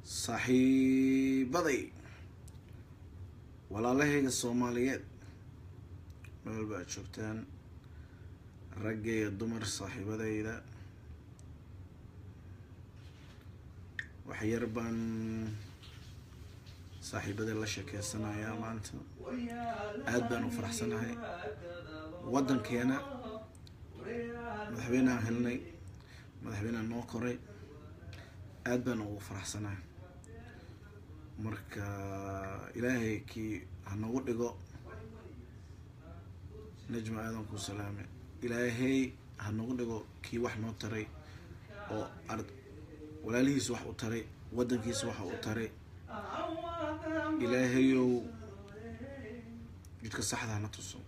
saaxiibaday walaalahayga soomaaliyeed meel walba aad joogtaan ragga iyo dumar saaxiibadayda wax yar baan saaxiibada la sheekeysanayaa maanta aad baan u faraxsanahay waddankeena madaxweyneaan helnay madaxweyneaan noo koray aad baan ugu faraxsanahay marka ilaahay kii ha nagu dhigo najma aadan kuu salaame ilaahay ha nagu dhigo kii wax noo taray oo ar walaalihiisa wax u taray waddankiisa waxa u taray ilaahayow jidka saxda hana tuso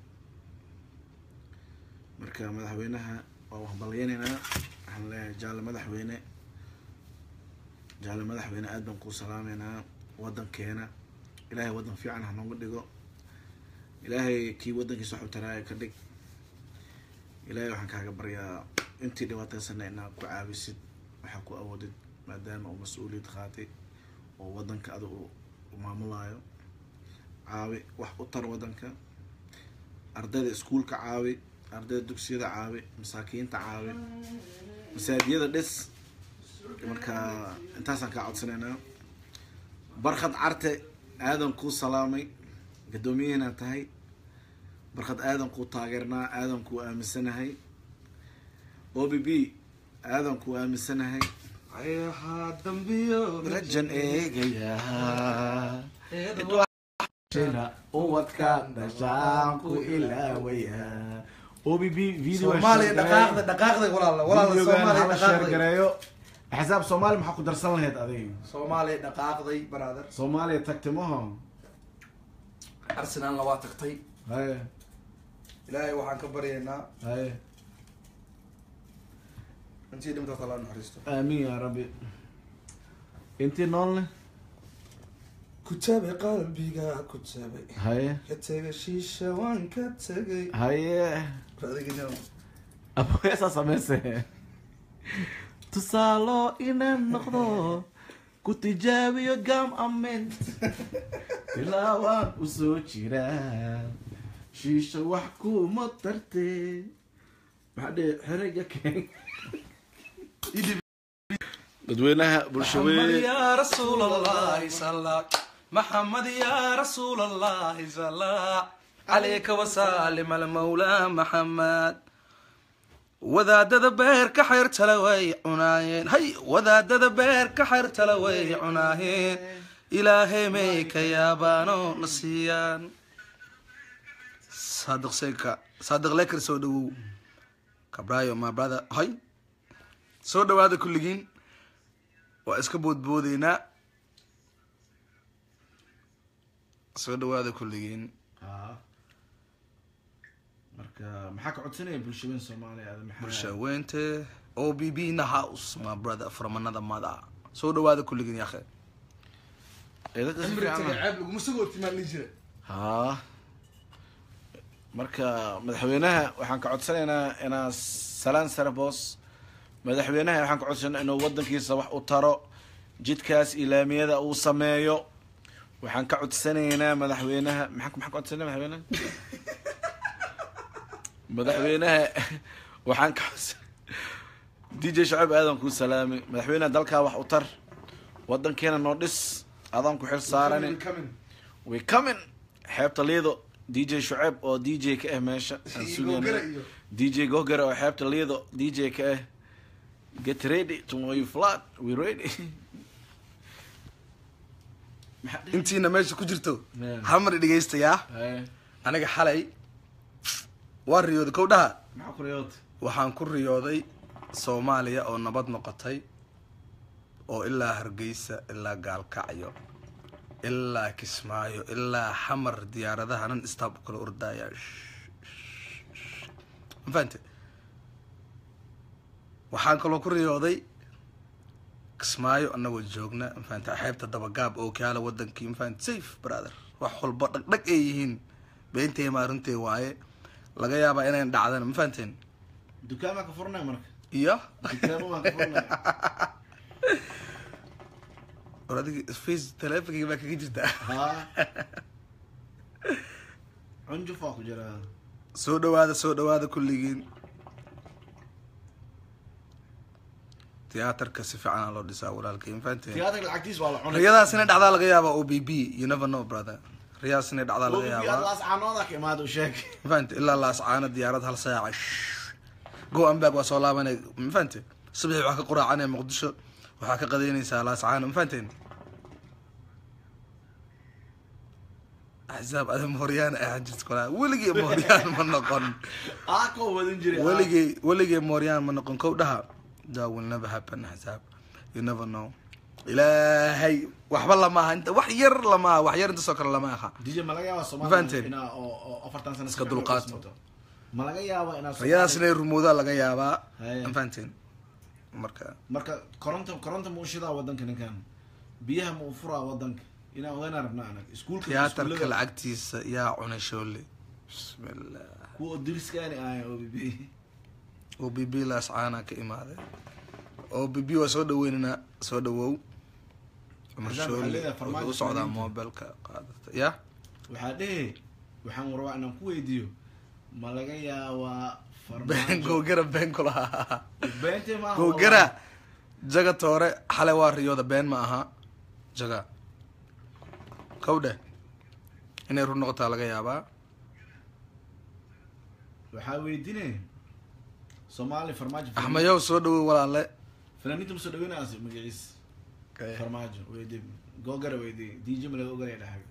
marka madaxweynaha waa waxbalyaneynaa waxaan leeyahay jaalle madaxweyne jaalle madaxweyne aad baan kuu salaameynaa waddankeena ilaahay waddan fiican ha nooga dhigo ilaahay kii waddankiisa wax u taraaya ka dhig ilaahay waxaan kaaga baryaa intii dhibaataysana inaad ku caawisid waxaa ku awoodid maadaama uu mas-uuliyad qaatay oo waddanka ada u maamulaayo caawi wax u tar waddanka ardayda iskuulka caawi ardayda dugsiyada caawi masaakiinta caawi masaajiyada dhis marka intaasaan kaa codsanaynaa barkhad carte aadan kuu salaamay guddoomiyaheena tahay barkhad aadan kuu taageernaa aadan kuu aaminsanahay o b b aadan kuu aaminsanahay ayahaa dambiyo rajan eegayaa uwadka dhashaan ku ilaawaya o b b video soomaaliya dhaqaaqda dhaqaaqda walaala walaala soomaaliya dhaqaaqday gareeyo xisaab soomaali maxaa ku darsan lahayd adiga soomaaliya dhaqaaqday brother soomaaliya tagtimaho arsenalna waa tagtay haye ilaahay waxaan ka baryaynaa haye intii dhimta tala naxariisto aamin yaa rabbi intii noolne ku tabe qalbiga ku tabe haye ka tega shiisha waan ka tegay haye adigina abeesaa sameyse tusaalo inaan noqdo ku tijaabiyo gam ament tilaawaan usoo jiraa shiisha wax kuma tarte maxaa dhihi xerega keen dadweynaha محمد bulshaweyn يا رسول الله صلى محمد يا رسول الله صلى عليك وسلم المولى محمد wadaadada beerka xeertala way cunaayeen hay wadaadada beerka xeertala way cunaayeen ilaahay may ka yaabaano na siiyaan saadiq seka saadiq leker soo dhawow kabrayo my brother hay soo dhawaada kulligiin waa iska boodboodeynaa soo dhawaada kulligiin marka maxaa ka codsanaya bulshaweyn soomaaliya ada maxaa bulshaweynte o b b na house my brother from another mother soo dhawaada kulligiin yakhe Ee, dadka si fiican ah. laguma sagootimaali jira haa marka madaxweynaha waxaan ka codsanaynaa inaa salaan sare boos madaxweynaha waxaan ka codsanaa inuu wadankiisa wax u taro jidkaas ilaamiyada uu sameeyo waxaan ka codsanaynaa madaxweynaha maxaa maxaa ka codsanaa madaxweynaha madaxweynaha waxaan ka codsan d j shacib aadan kuu salaamay madaxweynaha dalkaa wax u tar wadankeena noo dhis adaan ku xil saaranin way coming xeebta liido d j shuceyb oo d j ka ah meesha aan sugayna d j gogare oo xeebta liido d j ka ah get ready tomorrow you flat we ready Maxaa dhihi- intiina meesha ku jirto Yeah. hamar dhegeystayaa Haye, aniga xalay waa riyooday kow dhaha maxaa ku riyood waxaan ku riyooday soomaaliya oo nabad noqotay oo ilaa hargeysa ilaa gaalkacyo ilaa kismaayo ilaa xamar diyaaradaha nan istaab u kala ordaya ma fahante waxaan kaloo ku riyooday kismaayo anagoo joogna ma fahante xeebta dabagaab oo kaala wadankii ma fahante safe brother wax walba dhagdhag ay yihiin beentay maa runtay waaye laga yaabaa inayn dhacdana ma fahanteen dukaamaa ka furnay marka iyo dukaamo waan ka furnay war adiga face teleefonkayga baa kaga jirta ha cunjufaa ku jira soo dhawaada soo dhawaada kulligiin tiyaatarka si fiicanaa loo dhisaa walaalkay mafahanteen tiyaatarka lacagtiis waa la cunay riyadaas inay dhacdaa laga yaabaa o b b you never know brother riyadaas inay dhacdaa laga OBB yaabaa laas caanooda ka imaada u sheeg mafahante ilaa laascaana diyaarad hal saaca go ambag waa soo laabanay mafahante subaxii waxaa ka quraacanaya muqdisho waxaa ka qadaynaysaa laascaana mafahanteen axsaab ada mooryaan ahaan jirta kolaa weligay mooryaan ma noqon aa koo wadan jiray weligay weligay mooryaan ma noqon kow dhaha that will never happen axsaab you never know ilaahay waxba lama aha inta wax yar lama aha wax yar intaasoo kale lama aha dj ma laga yaaba Mafahanteen? soomaaliya inaa oo oo afartan sano Iska dulqaato. ma laga yaaba inaa riyadaas inay rumoodaa laga yaabaa Haye. mafahanteen marka marka koronta koronta ma u shidaa wadanka ninkan biyaha ma u furaa wadanka inaan ogaanaa rabnaa anag iskuulka tiyaatarka iskuullada, lacagtiisa yaa cunay shoole bismillah kuwa oo diriskaani ahay o b b o b b laascaana ka imaaday o b b waa soo dhaweynana soo dhawow cumar Haddaan shoole waxaa leedahay farmaajo wuxuu u socdaa fanaaniinta. mobilka qaadata ya waxaa dhehe waxaan rabaa inaan ku weydiiyo ma laga yaabaa been farmaajo gowgara been kulahaa beente maaha gowgara jaga toore xalay waa riyooda been ma aha jaga kowdhe inay run noqotaa laga yaabaa waxaa weydiine soomaali farmaajo axmayow soo dhawow walaale fanaaniinta ma soo dhaweynaas magaciis farmaajo weydii googara weydii dj ma laga oganaya dhaxaga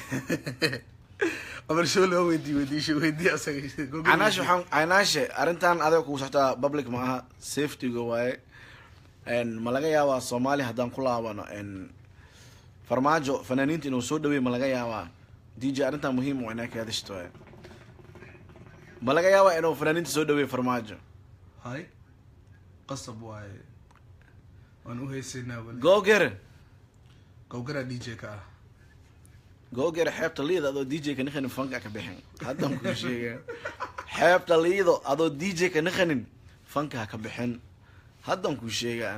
amar shoole oo weydii weydiisho weydii asaga canaashe waxaan canaashe arrintan adiga kugu socotaa public ma aha safetyga waaye n ma laga yaabaa soomaaliya haddaan ku laabano n farmaajo fanaaniinta inuu soo dhaweey ma laga yaabaa dj arrintan muhiim waa inaa ka hadashto waaye ma laga yaabaa inuu fanaaniinta soo dhaweey farmaajo hay qasab waaye waan u haysaynaa weli googere gowgara d j ka ah googere xeebta liida adoo dj ka nikanin fanka ka bixin haddan kuu sheega xeebta liido adoo dj ka nikanin fanka ha ka bixin haddan kuu sheegaan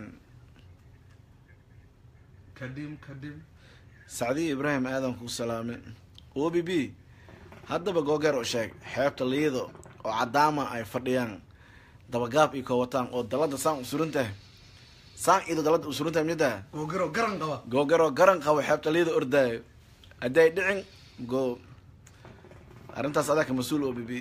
kadhim kadhim sacdiya ibraahim aadan kuu salaame o b b haddaba googeer u sheeg xeebta liido oo cadaama ay fadhiyaan dabagaab iyo koowataan oo dalada saan u suran tahay saan ido dalada u suran tahay midda gowgaro garan qaba googeroo garan qabo xeebta liido ordaayo hadday dhicin go arrintaas adaa ka mas-uul o b b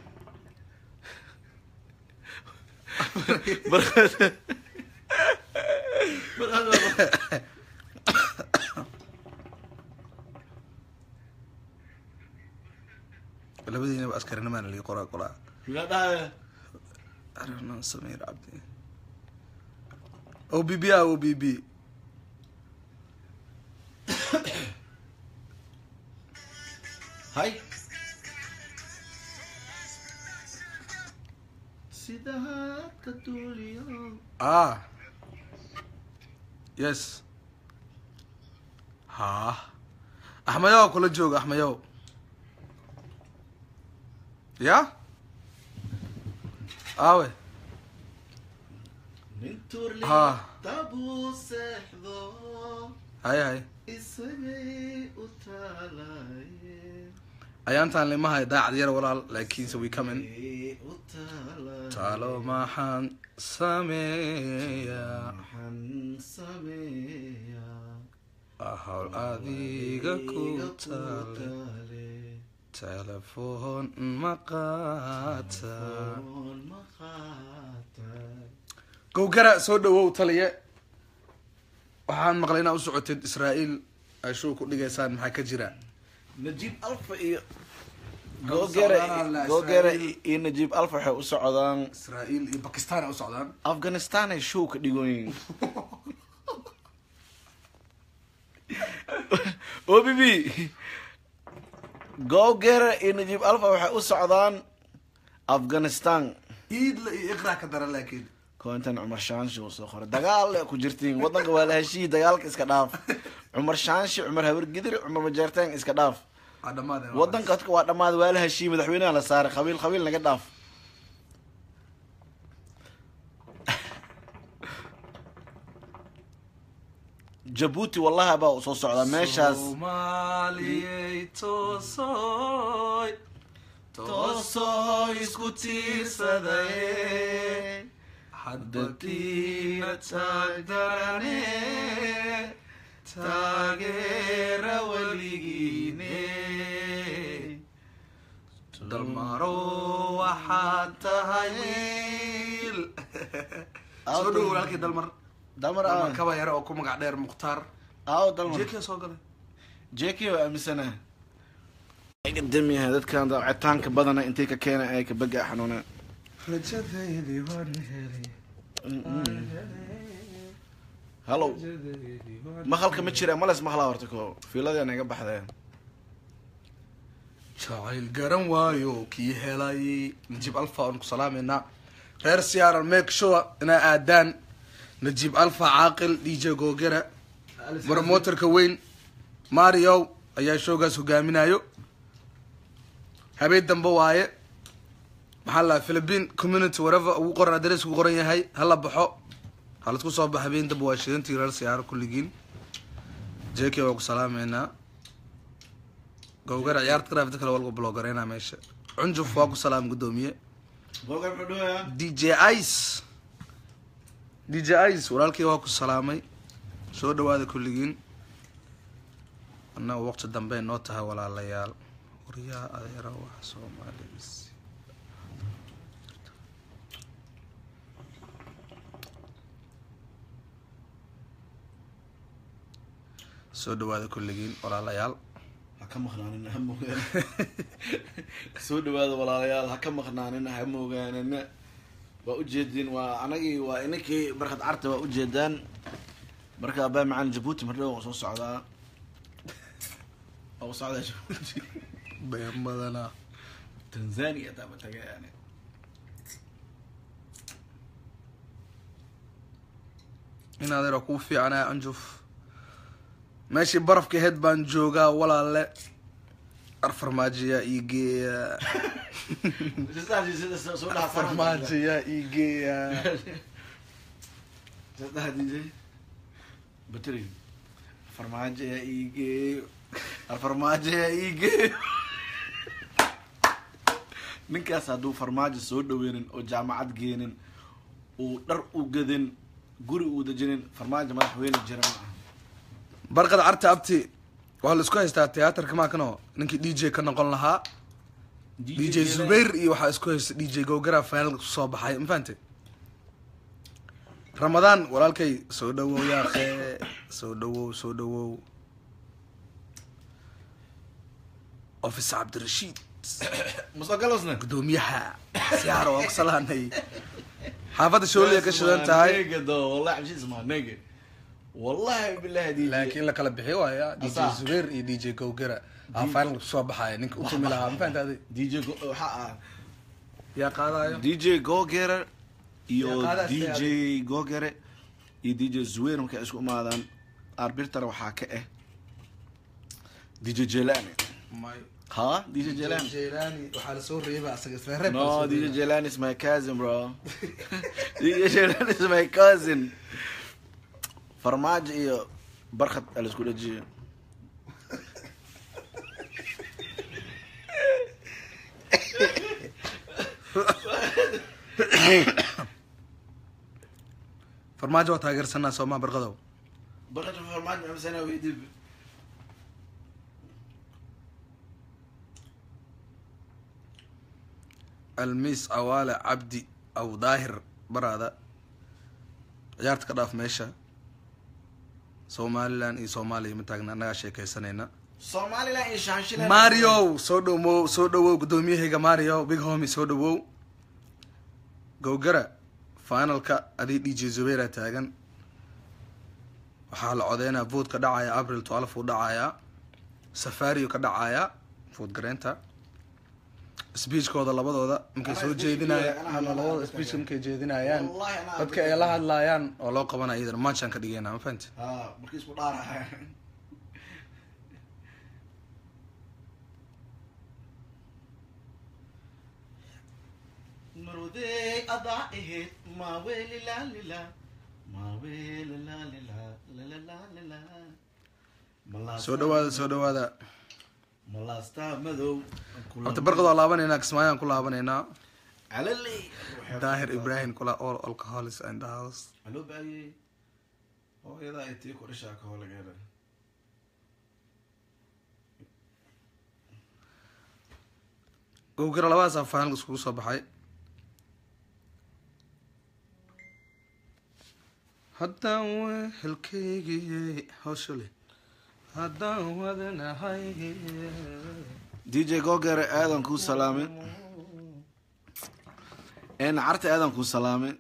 labadiinaba askarinimaana lii qoraa qoraa arnan samir cabdi o b b a o b b hay sida hadka duuliyo ah yes ha axmayow kula jooga axmayow ya awe nin tuurli Ha. tabuu seexdo hay hay isagay u taalaye ayaantaan limahay daacad yar walaal laakiinse we coming u taalaye taalo maxaan sameeyaa maxaan sameeyaa hawl adiga ku Iga taale taale telefoon ma qaata oon ma qaata gowgara soo dhawow taliye waxaan maqlay inaa u socotid israa'iil ay shuu ku dhigaysaan maxaa ka jira najiib alfa iyo Kala googere socdaan la googere Israa'iil. iyo najiib alfa waxay u socdaan israa'iil iyo bakistan ay u socdaan afghanistan ay show ka dhigoyin o b b googere iyo najiib alfa waxay u socdaan afghanistan iidla iyo iqra ka dara laakiin kointan cumar shaanshi uu soo qoray dagaal le ku jirtiin wadanka waa la heshiyi dagaalka iska dhaaf cumar shaanshi cumar habargidir cumar majeerteen iska dhaaf waa dhammaadeen wadanka dadka waa dhammaad waa la heshiiyey madaxweynaha la saaray qabiil qabiil naga dhaaf jabuuti wallahi baa soo socdaa meeshaas soomaaliyey toosoy toosoo isku tiirsadaye hadalkiina taagdarane taageera weligiine dalmaro waxaad tahay wiil soo dhow walaalkii dalmar dalmar dalmar aa kaba yare oo ku magac dheer mukhtaar aaw dalmar jeekiya soo galay jeki waa aaminsana damiyaha dadkan dacitaanka badana intay ka keena ay ka baga xanuuna rajadaydii waan helay hallow maqalka ma jira males maqlaa horta ko fiiladii naga baxdeen jacayl garan waayo kii helay najiib alfa aan ku salaameynaa reer siyaaral make sure inaa aadaan najiib alfa caaqil d j googera promoterka weyn mario ayaa showgaas hogaaminayo habeen dambe waaye maxaa la philippine community whatever ugu qoran adres ugu qoran yahay hala baxo halasku soo baxa habeen dambe waa shidantii reer siyaaro kulligiin jk waa ku salaameynaa gowgara ciyaarta grafta kale walga blogareynaa meesha cunjuf waa ku salaam gudoomiye d j ice d j ice walaalkii waa ku salaamay soo dhawaada kulligiin annaga waqti dambe noo tahay walaalayaal waryaa adeera wax soomaaliis soo dhawaada kulligiin walaalayaal ha ka maqnaanina ha moogaan soo dhawaada walaalayaal ha ka maqnaanina ha moogaanina waa ujeedin waa anagii waa inankii barkad carta waa ujeedaan marka abaa macaan jabuuti mardhow waa soo socdaa waa u socdaa jabuuti been badanaa tanzania taaba taga yani in adeera kuu fiicanaa anjuf meeshii barafka aheyd baan joogaa walaale arfarmaajiyaa ii geeya arfarmaajiyaa ii geeya batri farmaajo ayaa ii geeyo farmaajo ayaa ii geeyo ninkaas hadduu farmaajo soo dhaweynin oo jaamacad geenin uu dhar u gadin guri uu dejinin farmaajo madaxweyne jira ma aha barqad carta abti waxaa la isku haystaa tiyaatarka maakano ninkii d j ka noqon lahaa d j zubair iyo waxaa isku haysta d j gowgara finalka kusoo baxay ma fahante ramadaan walaalkay soo dhawow yaaqe soo dhawow soo dhawow office cabdirashiid musogalosna gudoomiyaha siyaaro waa ku salaanay xaafadda shooliya ka shidan tahay do wallahi cabshiis ma nege wallahi billahi DJ laakiin la kala bixi waaya d j Asaa. zubair iyo d j gowgara aa finalka kusoo baxaya ninka u tumi lahaa ma fahante adi DJ go- waxaa ah yaa qaadayo DJ Gogere iyo Yaa qaada DJ Gogere iyo DJ Zuweir markay isku imaadaan arbitr waxaa ka ah DJ Jelani may ha DJ Jelani jelani waxaa lasoo reeba asaga isla reeb no DJ Jelani is my cousin bro DJ Jelani is my cousin farmaajo iyo barkad ala isku dhajiyo farmaajo waa taageersanaa soomaa barqadow barkad farmaajo amsana weydib almiis awaale cabdi aw daahir baraada ciyaarta ka dhaaf meesha somalilan iyo soomaaliya ma taagna annagaa sheekaysanayna Somaliland iyo Shanshiland mario soo dhowow soo dhawow gudoomiyahayga mario big homi soo dhawow gowgara finalka adii d j zubeira taagan waxaa la codeynaa vood ka dhacaya april twelve uu dhacayaa safario ka dhacaya vood gareynta speechkooda labadooda markay Anaa soo speech jeedinaya kooda, anaa ama hadlaya, labada dadka speech kale. markay jeedinayaan Wallahi anaa dadka dadka ay la kale. hadlayaan oo loo qabanaya idan matchaan ka dhigayna ma fahanti ha markii isku dhaaraya marwaday adaa ahayd ma welila lila soo dhawaada soo dhawaada malaasta madow horta barqad waa laabaneynaa kismaayaan ku laabanaynaa calaley daahir ibrahim kula all alcoholis and the house aloo baayey hooyadaa ay tii ku dhashaa ka holageeda gowgara labadaas afaan iskugu soo baxay haddaan wehelkaygiyey hawshale haddaan wadanahay d j gogere aadan kuu salaamin n carte aadan kuu salaamin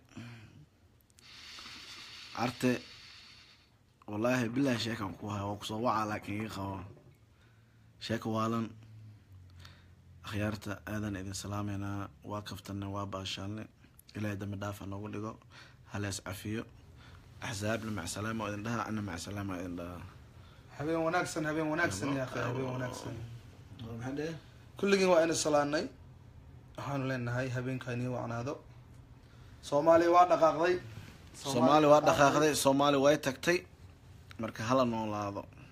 carte wallaahi bilahi sheekan ku haya waa kusoo wacaa laakiin ii qabo sheeka waalan akhyaarta aadan idin salaameynaa waa kaftanne waa baashaalne ilaahay dambi dhaafa noogu dhigo halees cafiyo axsaabna macsalaama oo idin dhaha ana macsalaama oo idin dhaha habeen wanaagsan habeen wanaagsan ya akhi habeen wanaagsan maxaa dheh kulligiin waa ina salaanay waxaanu leenahay habeenka inii wacnaado soomaaliya waa dhaqaaqday soomaali waa dhaqaaqday soomaali way tagtay marka hala noolaado